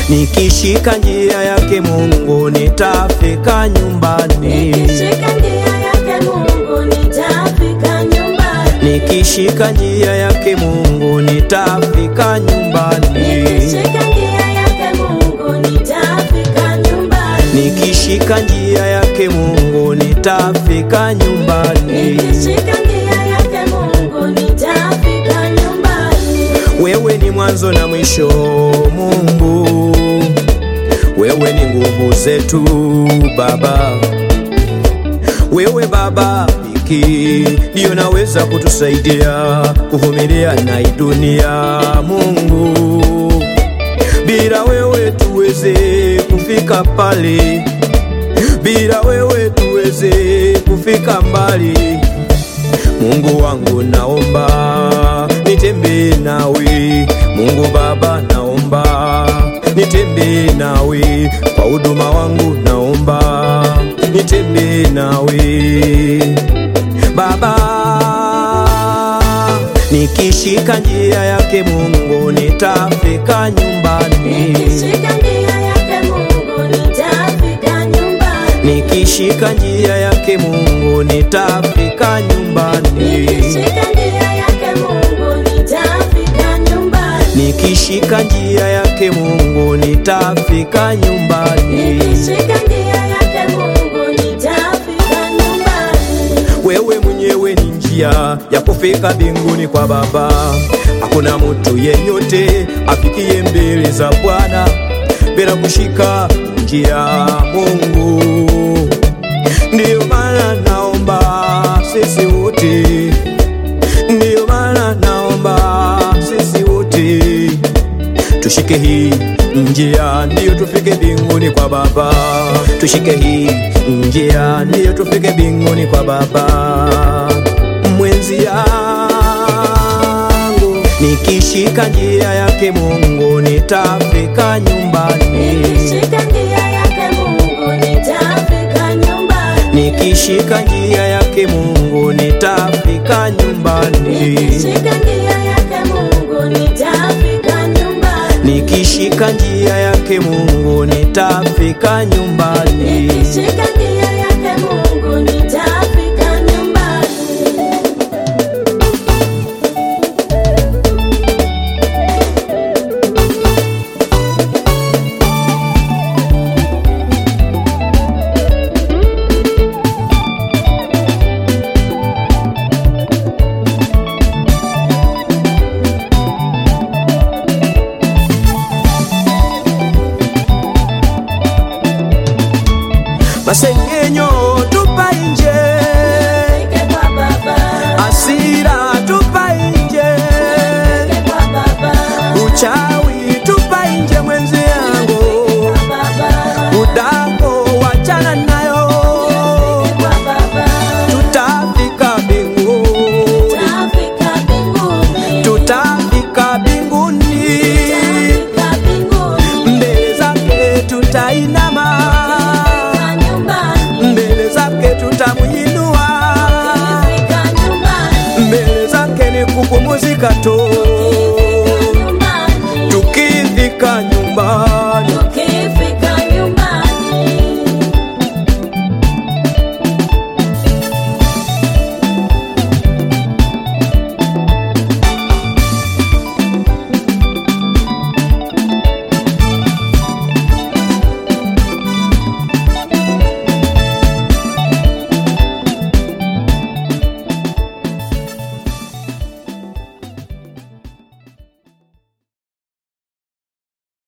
nikishika njia yake Mungu nitafika nyumbani. Nikishika njia yake Mungu nitafika nyumbani. Nikishika njia yake Mungu nitafika nyumbani. Nikishika njia yake Mungu nitafika nyumbani. Nikishika njia yake Mungu nitafika nyumbani. Nikishika njia yake Mungu nitafika nyumbani. Wewe ni mwanzo na mwisho, Mungu. Wewe ni nguvu zetu Baba. Wewe Baba pekee ndiyo naweza kutusaidia kuvumilia na hii dunia, Mungu. Bila wewe tuweze kufika pale, bila wewe tuweze kufika mbali. Mungu wangu naomba nitembee nawe, Mungu Baba naomba nitembee nawe, kwa huduma wangu naomba nitembee nawe Baba. Nikishika njia yake Mungu nitafika nyumbani. Nikishika njia yake Mungu nitafika nyumbani. Nikishika njia yake Mungu nitafika nyumbani. Nikishika njia yake Mungu nitafika nyumbani. Nikishika njia yake Mungu nitafika nyumbani. Nikishika njia yake Mungu nitafika nyumbani. Wewe mwenyewe ni njia ya kufika mbinguni kwa Baba. Hakuna mtu yeyote afikie mbele za Bwana bila kushika njia Mungu. Ndiyo maana naomba sisi wote, ndiyo maana naomba sisi wote tushike hii njia ndiyo tufike mbinguni kwa Baba. Tushike hii njia ndiyo tufike mbinguni kwa Baba. Mwenzi yangu nikishika njia yake Mungu nitafika nyumbani. Nikishika njia yake Mungu nitafika nyumbani. Nikishika njia yake Mungu nitafika nyumbani. Nikishika njia yake Mungu nitafika nyumbani. Nikishika njia yake Mungu nitafika nyumbani. Nikishika njia yake Mungu nitafika nyumbani. Masengenyo tupa nje, Nifike kwa Baba. asira tupa nje, Nifike kwa Baba. uchawi tupa nje, mwenzi yangu, Kwa Baba. udango wachana nayo, Nifike kwa Baba. tutafika mbinguni, Nitafika mbinguni. tutafika mbinguni, Nitafika mbinguni. mbele zake tutainama, Fika nyumbani. mbele zake tutamuinua, Fika nyumbani. mbele zake ni kupumuzika tu.